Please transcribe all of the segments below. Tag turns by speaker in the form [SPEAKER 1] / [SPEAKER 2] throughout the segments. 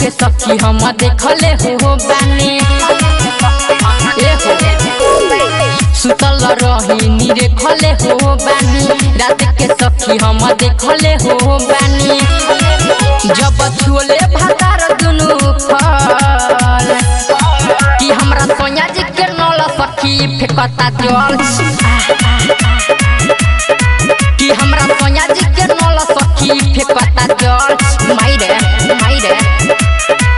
[SPEAKER 1] के सखी हम देखले हो बानी ए हो सुतल रही नीरे खले हो बानी रात के सखी हम देखले हो बानी जब छुले भातार दुनु फल कि हमरा सोनिया जी के नल सखी फेकता जल कि हमरा सोनिया जी के नल सखी फेकता जल माई रे माई रे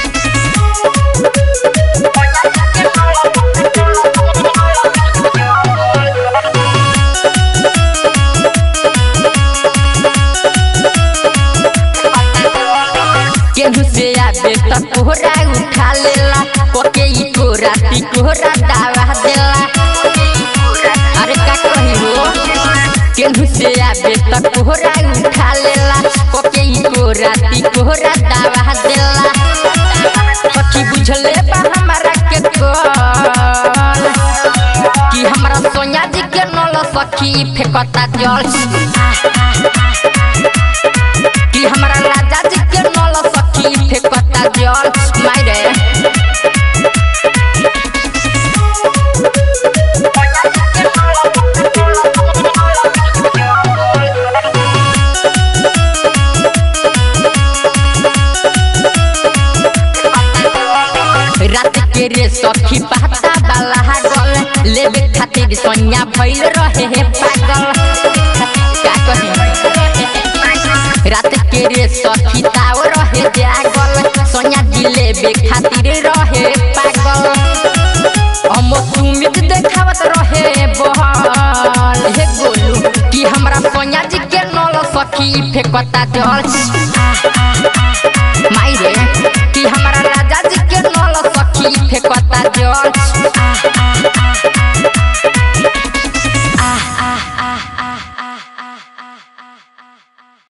[SPEAKER 1] केहू से आबे त कोहरा उठा लेला कोके ई कोरा ती कोहरा दावा देला अरे का कही हो केहू से आबे त कोहरा उठा लेला कोके ई कोरा ती कोहरा दावा देला सखी बुझले बा हमारा के कल कि हमरा सोनिया जी के नल सखी फेकता जल कि हमरा राजा जी के नल सखी फेकता जल मारे रात के रे सखी पाता बाला गल लेबे खातिर सोनिया भइल रहे हे पागल का कही रात के रे सखी ताव रहे जागल सोनिया जिलेबे खातिर रहे पागल हम सुमित देखावत रहे बहल हे गोलू कि हमरा सोनिया जी के नल सखी फेकता जल